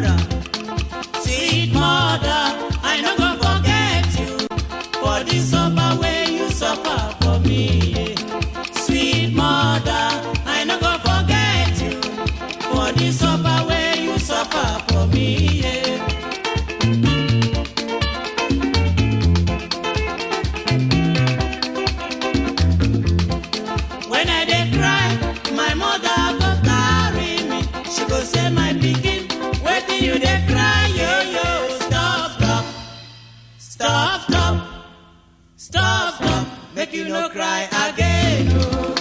mother. Sweet mother, I no go forget you for the suffer wey you suffer for me. Sweet mother, I no go forget you for the suffer wey you suffer for me. When I dey cry, my mother go carry me. She go say, my pikin, wetin you dey cry, yo yo? Stop, stop, stop, stop, stop, stop. Make you no cry again. Oh.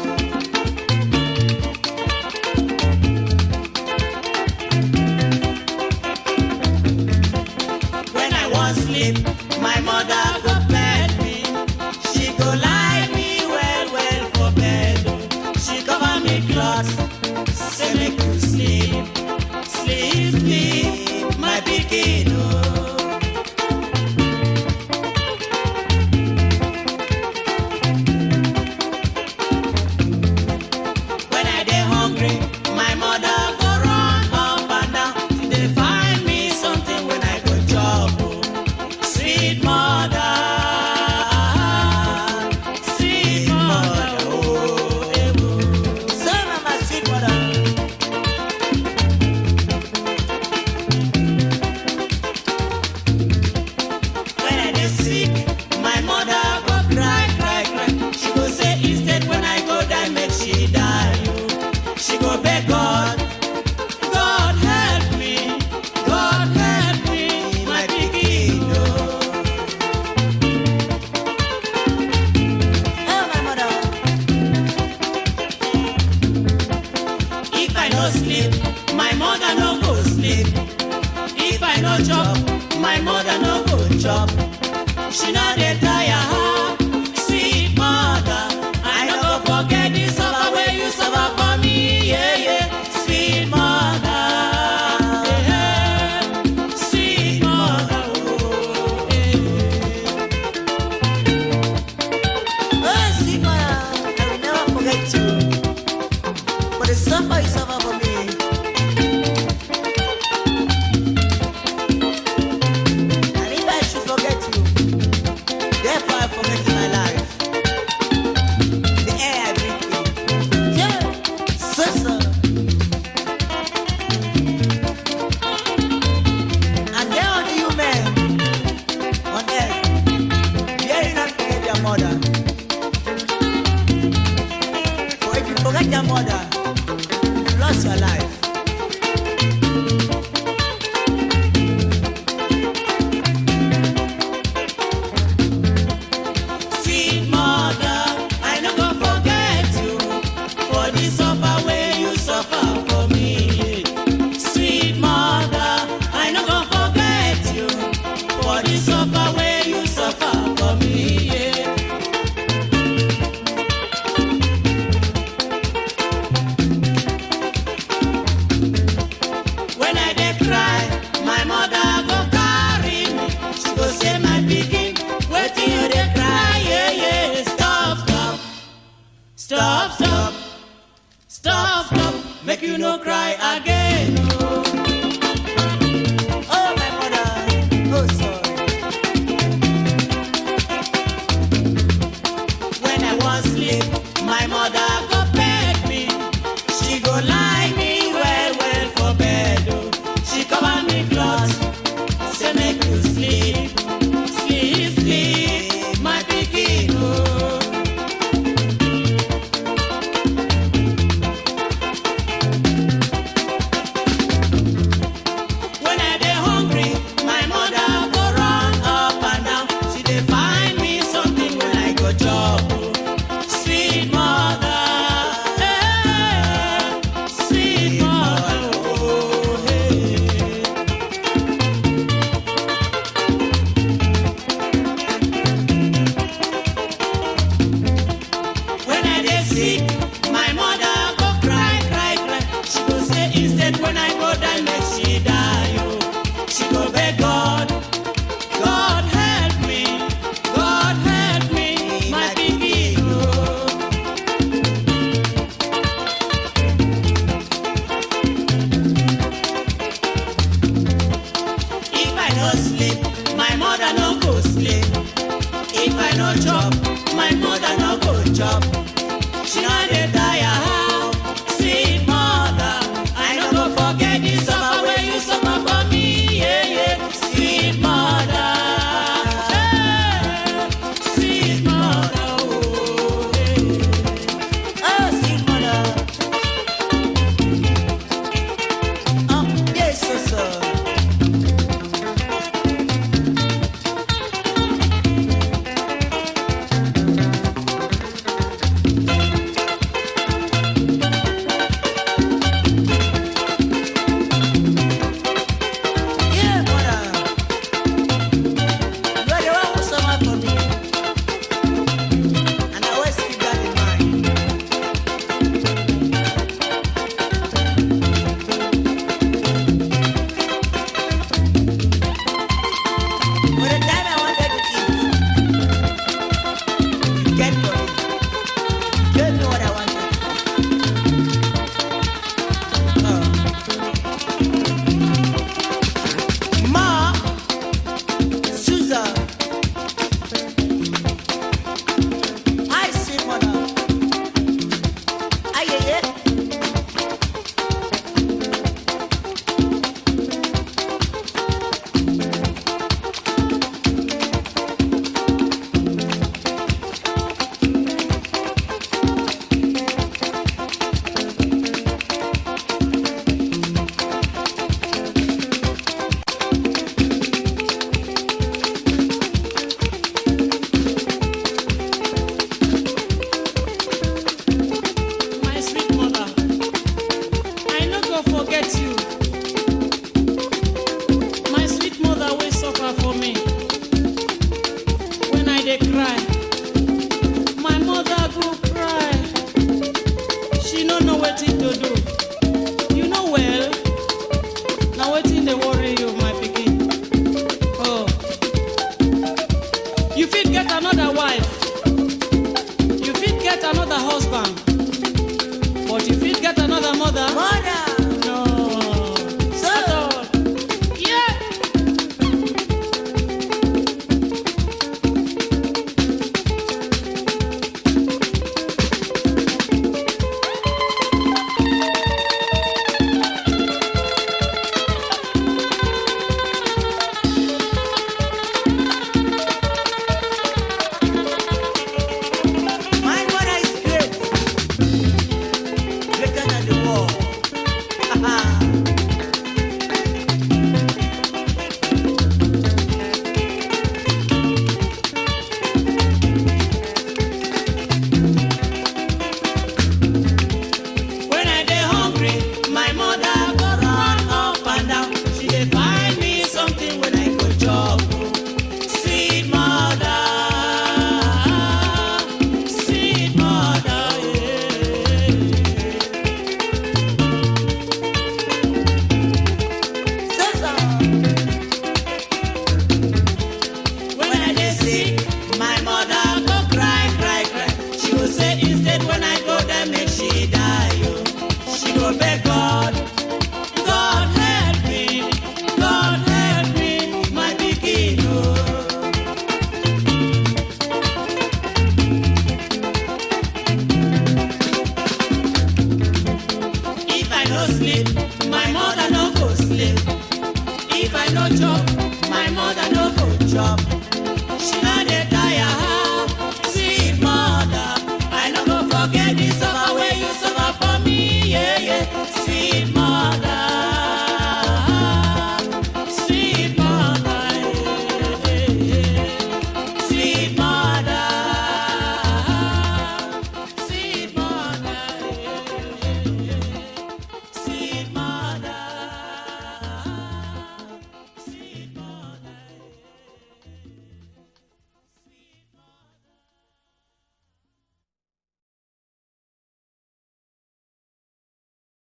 When I wan sleep, my mother go bed me. She go lie me well well for bed. oh. She cover me cloth, say make you sleep, sleep, sleep, my pikin. Oh. When I dey hungry, my mother go run up and down. She dey find me something when I go chop. oh. Sweet mother, sweet mother, oh, eh, oh. So na my sweet mother. When I dey sick, my mother go cry, cry, cry. She go say instead when I go die, make she die. oh. She go beg God, God help me, God help me, my pikin. oh. Oh, my mother. If I no sleep, my mother no go sleep. If I no chop, my mother no go chop. She no dey tire, sweet mother. I no go forget the suffer wey you suffer for me, yeah yeah. Sweet mother, yeah, yeah. sweet mother, oh, yeah. Oh, sweet mother. I will never forget you. For the suffer you suffer for me. And if I should forget you, therefore I forget my life. The air I breathe in. Yeah, so so. And there are you men on earth, dare you not forget your mother. For if you forget your mother, you lost your life. Sweet mother, I no go forget you for the suffer wey you suffer for me. Sweet mother, I no go forget you for the suffer wey you suffer for me. Yeah. When I dey cry, my mother go carry me. She go say, my pikin, wetin you dey cry? Yeah, yeah. Stop, stop, stop, stop, stop, stop. Make you no cry again. Oh. Oh, my mother. Oh, sorry. When I wan sleep, my mother go beg me. She go lie me well well for bed. Oh. She cover me cloth, say make you sleep, sleep, sleep, my pikin. Oh. no sleep, my mother no go sleep. If I no chop, my mother no go chop. She no dey tire how, sweet mother. I no go forget the suffer wey you suffer for me, yeah yeah. Sweet mother, hey, sweet mother, oh. Hey. Oh, sweet mother. Oh, yes, so, so. Yeah, mother. You are the one who suffered for me. And I always keep that in mind. For the time I wanted to eat, you get for me. Gave me what I wanted. Oh. Ma, Susan, I see mother. Aye, aye, aye. My sweet mother, I no go forget you. My sweet mother will suffer for me. When I dey cry, my mother go cry. She no know wetin to do. You know well, na wetin dey worry you, my pikin. Oh, you fit get another wife. You fit get another husband. But you fit get another mother? Mother, No. So- At all. Yeah. my mother is great. Greater than the world. When I dey hungry, my mother go run up and down. She dey find me something when I go chop. Sweet mother, sweet mother, yeah. Susan, When I dey sick, my mother go cry, cry, cry. She go say instead when I go there make she die. Oh. She go beg God, God help me, God help me, my pikin. Oh. If I no sleep, my mother no go sleep. If I no chop, my mother no go chop.